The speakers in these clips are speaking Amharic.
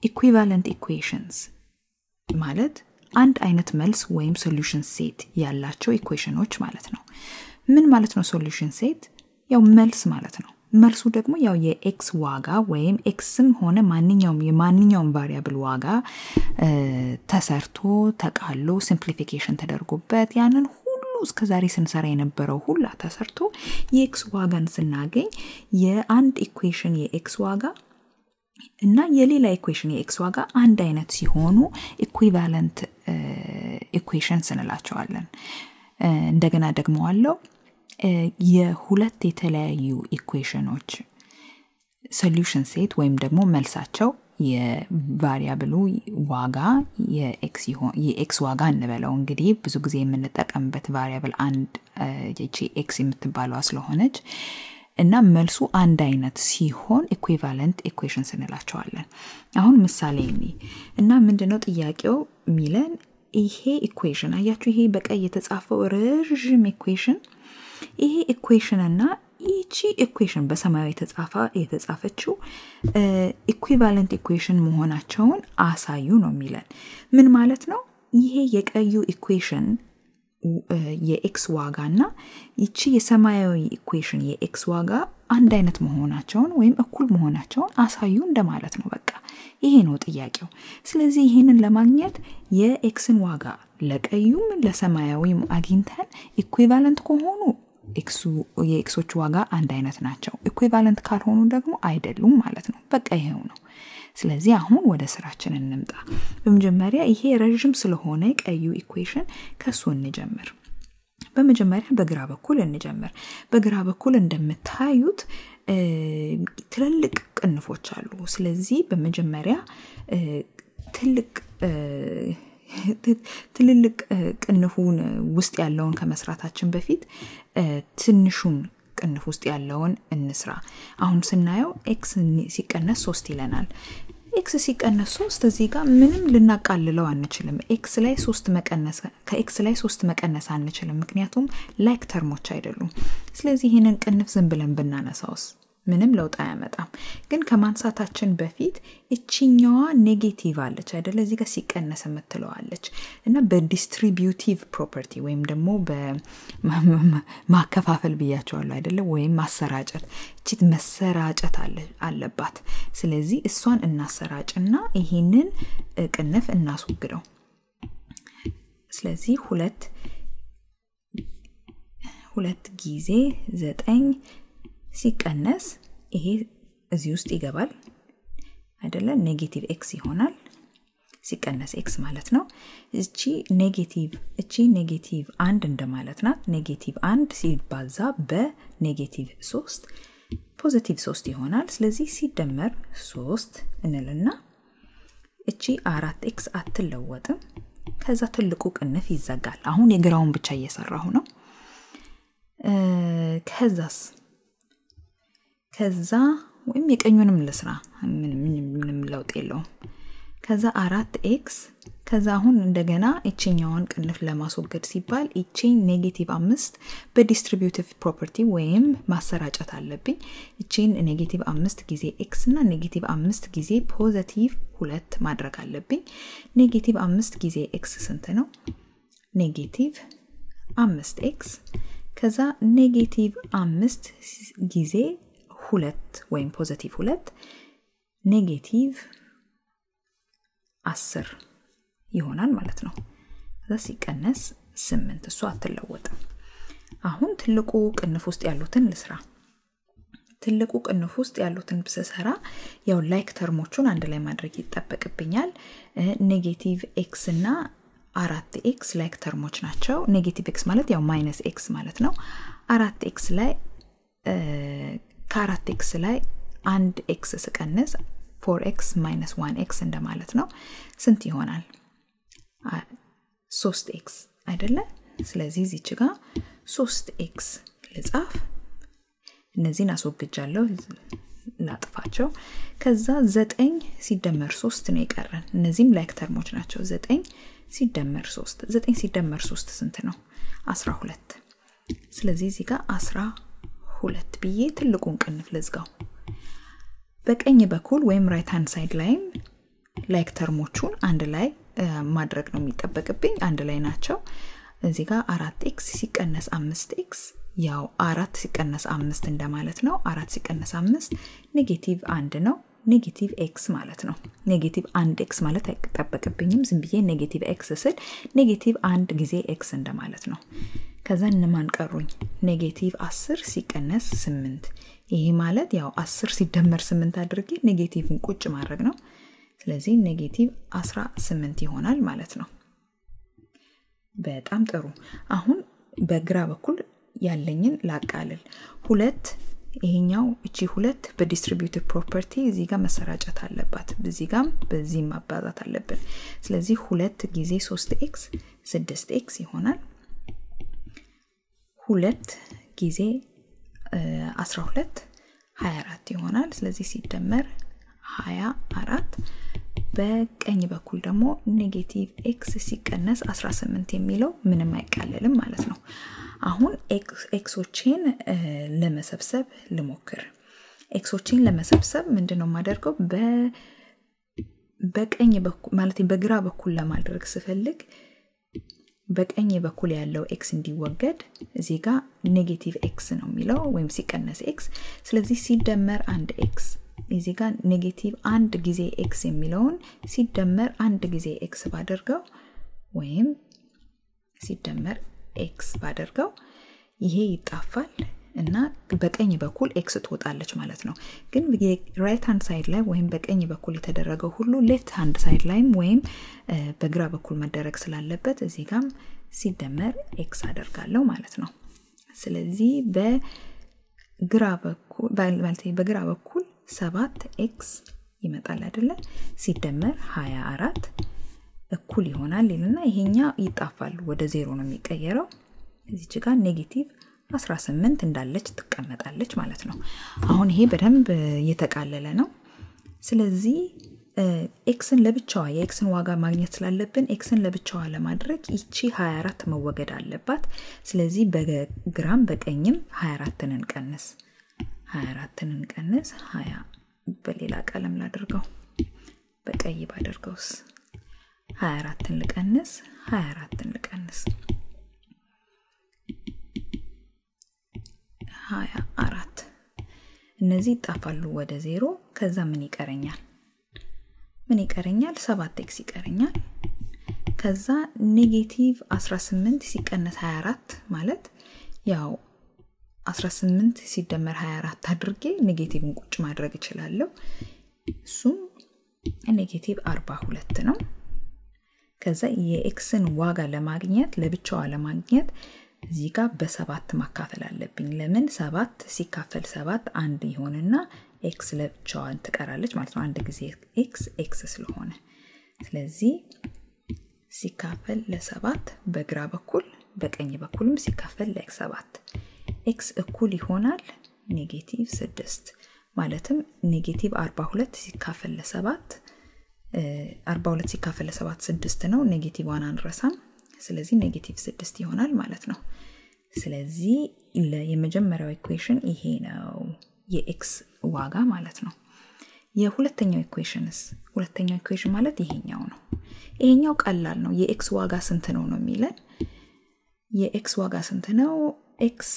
ኢኩቫለንት ኢኩዌሽንስ ማለት አንድ አይነት መልስ ወይም ሶሉሽን ሴት ያላቸው ኢኩዌሽኖች ማለት ነው ምን ማለት ነው ሶሉሽን ሴት ያው መልስ ማለት ነው መልሱ ደግሞ ያው የኤክስ ዋጋ ወይም ኤክስም ሆነ ማንኛውም የማንኛውም ቫሪያብል ዋጋ ተሰርቶ ተቃሎ ሲምፕሊፊኬሽን ተደርጎበት ያንን ሁሉ እስከዛሬ ስንሰራ የነበረው ሁላ ተሰርቶ የኤክስ ዋጋን ስናገኝ የአንድ ኢኩዌሽን የኤክስ ዋጋ እና የሌላ ኢኩዌሽን የኤክስ ዋጋ አንድ አይነት ሲሆኑ ኢኩቫለንት ኢኩዌሽንስ እንላቸዋለን እንደገና ደግመዋለው የሁለት የተለያዩ ኢኩዌሽኖች ሶሉሽን ሴት ወይም ደግሞ መልሳቸው የቫሪያብሉ ዋጋ የኤክስ ዋጋ እንበለው እንግዲህ ብዙ ጊዜ የምንጠቀምበት ቫሪያብል አንድ ኤክስ የምትባለዋ ስለሆነች እና መልሱ አንድ አይነት ሲሆን ኢኩቫለንት ኢኩዌሽንስ እንላቸዋለን አሁን ምሳሌ እኒ እና ምንድነው ጥያቄው ሚለን ይሄ ኢኩዌሽን አያችሁ ይሄ በቀይ የተጻፈው ረዥም ኢኩዌሽን ይሄ ኢኩዌሽን እና ይቺ ኢኩዌሽን በሰማያዊ የተጻፈ የተጻፈችው ኢኩቫለንት ኢኩዌሽን መሆናቸውን አሳዩ ነው የሚለን ምን ማለት ነው ይሄ የቀዩ ኢኩዌሽን የኤክስ ዋጋ እና ይቺ የሰማያዊ ኢኩዌሽን የኤክስ ዋጋ አንድ አይነት መሆናቸውን ወይም እኩል መሆናቸውን አሳዩ እንደማለት ነው በቃ ይሄ ነው ጥያቄው ስለዚህ ይህንን ለማግኘት የኤክስን ዋጋ ለቀዩም ለሰማያዊም አግኝተን ኢኩቫለንት ከሆኑ የኤክሶች ዋጋ አንድ አይነት ናቸው ኢኩቫለንት ካልሆኑ ደግሞ አይደሉም ማለት ነው በቃ ይሄው ነው ስለዚህ አሁን ወደ ስራችን እንምጣ በመጀመሪያ ይሄ ረዥም ስለሆነ ቀዩ ኢኩዌሽን ከሱ እንጀምር በመጀመሪያ በግራ በኩል እንጀምር በግራ በኩል እንደምታዩት ትልልቅ ቅንፎች አሉ ስለዚህ በመጀመሪያ ትልቅ ትልልቅ ቅንፉን ውስጥ ያለውን ከመስራታችን በፊት ትንሹን ቅንፍ ውስጥ ያለውን እንስራ አሁን ስናየው ኤክስ ሲቀነስ ሶስት ይለናል ኤክስ ሲቀነስ ሶስት እዚህ ጋር ምንም ልናቃልለው አንችልም ኤክስ ላይ ሶስት መቀነስ ከኤክስ ላይ ሶስት መቀነስ አንችልም ምክንያቱም ላይክ ተርሞች አይደሉም ስለዚህ ይህንን ቅንፍ ዝም ብለን ብናነሳውስ ምንም ለውጥ አያመጣም ግን ከማንሳታችን በፊት እችኛዋ ኔጌቲቭ አለች አይደለ እዚህ ጋር ሲቀነስ የምትለዋለች እና በዲስትሪቢዩቲቭ ፕሮፐርቲ ወይም ደግሞ በማከፋፈል ብያቸዋለሁ አይደለ ወይም ማሰራጨት እቺት መሰራጨት አለባት ስለዚህ እሷን እናሰራጭና ይህንን ቅንፍ እናስወግደው ስለዚህ ሁለት ሁለት ጊዜ ዘጠኝ ሲቀነስ ይሄ እዚህ ውስጥ ይገባል አይደለ ኔጌቲቭ ኤክስ ይሆናል ሲቀነስ ኤክስ ማለት ነው እቺ ኔጌቲቭ እቺ ኔጌቲቭ አንድ እንደማለት ናት ኔጌቲቭ አንድ ሲባዛ በኔጌቲቭ ሶስት ፖዚቲቭ ሶስት ይሆናል ስለዚህ ሲደመር ሶስት እንልና እቺ አራት ኤክስ አትለወጥም ከዛ ትልቁ ቅንፍ ይዘጋል አሁን የግራውን ብቻ እየሰራሁ ነው ከዛስ ከዛ ወይም የቀኙንም ልስራ ምንም ለውጥ የለውም ከዛ አራት ኤክስ ከዛ አሁን እንደገና ይችኛውን ቅንፍ ለማስወገድ ሲባል ይቺን ኔጌቲቭ አምስት በዲስትሪቢዩቲቭ ፕሮፐርቲ ወይም ማሰራጨት አለብኝ ይቺን ኔጌቲቭ አምስት ጊዜ ኤክስ እና ኔጌቲቭ አምስት ጊዜ ፖዘቲቭ ሁለት ማድረግ አለብኝ ኔጌቲቭ አምስት ጊዜ ኤክስ ስንት ነው ኔጌቲቭ አምስት ኤክስ ከዛ ኔጌቲቭ አምስት ጊዜ ሁለት ወይም ፖዘቲቭ ሁለት ኔጌቲቭ አስር ይሆናል ማለት ነው ከዛ ሲቀነስ ስምንት እሱ አትለወጥም አሁን ትልቁ ቅንፍ ውስጥ ያሉትን ልስራ ትልቁ ቅንፍ ውስጥ ያሉትን ስሰራ ያው ላይክ ተርሞቹን አንድ ላይ ማድረግ ይጠበቅብኛል ኔጌቲቭ ኤክስ እና አራት ኤክስ ላይክ ተርሞች ናቸው ኔጌቲቭ ኤክስ ማለት ያው ማይነስ ኤክስ ማለት ነው አራት ኤክስ ላይ ከአራት ኤክስ ላይ አንድ ኤክስ ስቀንስ ፎር ኤክስ ማይነስ ዋን ኤክስ እንደማለት ነው ስንት ይሆናል ሶስት ኤክስ አይደለ ስለዚህ ዚች ጋር ሶስት ኤክስ ልጻፍ እነዚህን አስወግጃለሁ ላጥፋቸው ከዛ ዘጠኝ ሲደመር ሶስት ነው የቀረን እነዚህም ላይክ ተርሞች ናቸው ዘጠኝ ሲደመር ሶስት ዘጠኝ ሲደመር ሶስት ስንት ነው አስራ ሁለት ስለዚህ እዚህ ጋር አስራ ሁለት ብዬ ትልቁን ቅንፍ ልዝጋው በቀኝ በኩል ወይም ራይት ሃንድ ሳይድ ላይም ላይክ ተርሞቹን አንድ ላይ ማድረግ ነው የሚጠበቅብኝ አንድ ላይ ናቸው እዚህ ጋር አራት ኤክስ ሲቀነስ አምስት ኤክስ ያው አራት ሲቀነስ አምስት እንደማለት ነው አራት ሲቀነስ አምስት ኔጌቲቭ አንድ ነው ኔጌቲቭ ኤክስ ማለት ነው ኔጌቲቭ አንድ ኤክስ ማለት አይጠበቅብኝም ዝም ብዬ ኔጌቲቭ ኤክስ ስል ኔጌቲቭ አንድ ጊዜ ኤክስ እንደማለት ነው ከዛ እነማን ቀሩኝ ኔጌቲቭ አስር ሲቀነስ ስምንት ይሄ ማለት ያው አስር ሲደመር ስምንት አድርጌ ኔጌቲቭን ቁጭ ማድረግ ነው ስለዚህ ኔጌቲቭ 18 ይሆናል ማለት ነው በጣም ጥሩ አሁን በግራ በኩል ያለኝን ላቃልል ሁለት ይሄኛው እቺ ሁለት በዲስትሪቢዩቲቭ ፕሮፐርቲ እዚህ ጋር መሰራጨት አለባት እዚህ ጋም በዚህም ማባዛት አለብን ስለዚህ ሁለት ጊዜ ሶስት ኤክስ ስድስት ኤክስ ይሆናል ሁለት ጊዜ 12 24 ይሆናል ስለዚህ ሲደመር 24 በቀኝ በኩል ደግሞ ኔጌቲቭ ኤክስ ሲቀነስ 18 የሚለው ምንም አይቃለልም ማለት ነው አሁን ኤክሶቼን ለመሰብሰብ ልሞክር ኤክሶቼን ለመሰብሰብ ምንድነው የማደርገው በቀኝ በኩል ማለት በግራ በኩል ለማድረግ ስፈልግ በቀኝ በኩል ያለው ኤክስ እንዲወገድ እዚህ ጋር ኔጌቲቭ ኤክስ ነው የሚለው ወይም ሲቀነስ ኤክስ ስለዚህ ሲደመር አንድ ኤክስ እዚህ ጋር ኔጌቲቭ አንድ ጊዜ ኤክስ የሚለውን ሲደመር አንድ ጊዜ ኤክስ ባደርገው ወይም ሲደመር ኤክስ ባደርገው ይሄ ይጣፋል እና በቀኝ በኩል ኤክስ ትወጣለች ማለት ነው ግን ራይት ሃንድ ሳይድ ላይ ወይም በቀኝ በኩል የተደረገው ሁሉ ሌፍት ሃንድ ሳይድ ላይም ወይም በግራ በኩል መደረግ ስላለበት እዚህ ጋም ሲደመር ኤክስ አደርጋለሁ ማለት ነው ስለዚህ በግራ በኩል በግራ በኩል ሰባት ኤክስ ይመጣል አይደለ ሲደመር 24 እኩል ይሆናል ይልና ይሄኛ ይጣፋል ወደ ዜሮ ነው የሚቀየረው እዚች ጋር ኔጌቲቭ 18 እንዳለች ትቀመጣለች ማለት ነው አሁን ይሄ በደንብ እየተቃለለ ነው ስለዚህ ኤክስን ለብቻዋ የኤክስን ዋጋ ማግኘት ስላለብን ኤክስን ለብቻዋ ለማድረግ ይቺ 24 መወገድ አለባት ስለዚህ በግራም በቀኝም 24ን እንቀንስ 24ን እንቀንስ 20 በሌላ ቀለም ላድርገው በቀይ ባደርገውስ 24ን ልቀንስ 24ን ልቀንስ 24 እነዚህ ይጣፋሉ ወደ ዜሮ ከዛ ምን ይቀረኛል ምን ይቀረኛል ሰባት ኤክስ ይቀረኛል ከዛ ኔጌቲቭ 18 ሲቀነስ 24 ማለት ያው 18 ሲደመር 24 አድርጌ ኔጌቲቭን ቁጭ ማድረግ እችላለሁ እሱም ኔጌቲቭ 42 ነው ከዛ የኤክስን ዋጋ ለማግኘት ለብቻዋ ለማግኘት እዚህ ጋር በሰባት ማካፈል አለብኝ ለምን ሰባት ሲካፈል ሰባት አንድ ይሆንና ኤክስ ለብቻዋን ትቀራለች ማለት ነው አንድ ጊዜ ኤክስ ኤክስ ስለሆነ ስለዚህ ሲካፈል ለሰባት በግራ በኩል በቀኝ በኩልም ሲካፈል ለኤክስ ሰባት ኤክስ እኩል ይሆናል ኔጌቲቭ ስድስት ማለትም ኔጌቲቭ 42 ሲካፈል ለሰባት 42 ሲካፈል ለሰባት ስድስት ነው ኔጌቲቭ ዋን አንረሳም ስለዚህ ኔጌቲቭ ስድስት ይሆናል ማለት ነው ስለዚህ የመጀመሪያው ኢኩዌሽን ይሄ ነው የኤክስ ዋጋ ማለት ነው የሁለተኛው ኢኩዌሽንስ ሁለተኛው ኢኩዌሽን ማለት ይሄኛው ነው ይሄኛው ቀላል ነው የኤክስ ዋጋ ስንት ነው ነው የሚለን የኤክስ ዋጋ ስንት ነው ኤክስ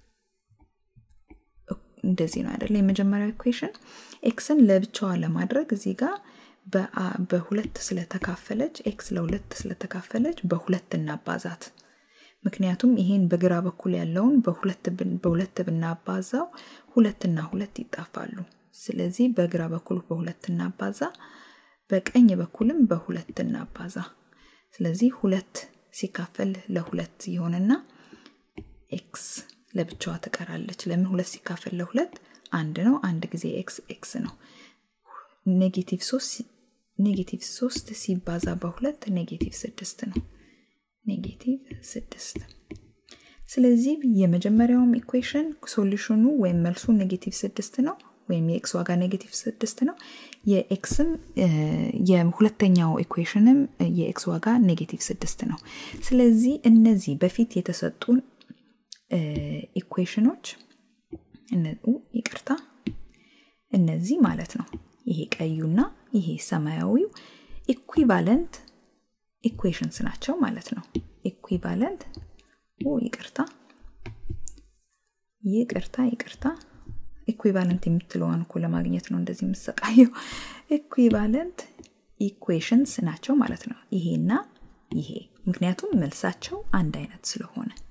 እንደዚህ ነው አይደለ የመጀመሪያው ኢኩዌሽን ኤክስን ለብቻዋ ለማድረግ እዚህ ጋር በሁለት ስለተካፈለች ኤክስ ለሁለት ስለተካፈለች በሁለት እናባዛት ምክንያቱም ይሄን በግራ በኩል ያለውን በሁለት ብናባዛው ሁለትና ሁለት ይጣፋሉ ስለዚህ በግራ በኩል በሁለት እናባዛ በቀኝ በኩልም በሁለት እናባዛ ስለዚህ ሁለት ሲካፈል ለሁለት ይሆንና ኤክስ ለብቻዋ ትቀራለች ለምን ሁለት ሲካፈል ለሁለት አንድ ነው አንድ ጊዜ ኤክስ ኤክስ ነው ኔጌቲቭ ሶስት ኔጌቲቭ ሶስት ሲባዛ በሁለት ኔጌቲቭ ስድስት ነው ኔጌቲቭ ስድስት ስለዚህ የመጀመሪያውም ኢኩዌሽን ሶሉሽኑ ወይም መልሱ ኔጌቲቭ ስድስት ነው ወይም የኤክስ ዋጋ ኔጌቲቭ ስድስት ነው የኤክስም የሁለተኛው ኢኩዌሽንም የኤክስ ዋጋ ኔጌቲቭ ስድስት ነው ስለዚህ እነዚህ በፊት የተሰጡን ኢኩዌሽኖች ይቅርታ እነዚህ ማለት ነው ይሄ ቀዩና ይሄ ሰማያዊው ኢኩቫለንት ኢኩዌሽንስ ናቸው ማለት ነው ኢኩቫለንት ይቅርታ ይቅርታ ይቅርታ ኢኩቫለንት የምትለዋን እኮ ለማግኘት ነው እንደዚህ የምሰቃየው ኢኩቫለንት ኢኩዌሽንስ ናቸው ማለት ነው ይሄና ይሄ ምክንያቱም መልሳቸው አንድ አይነት ስለሆነ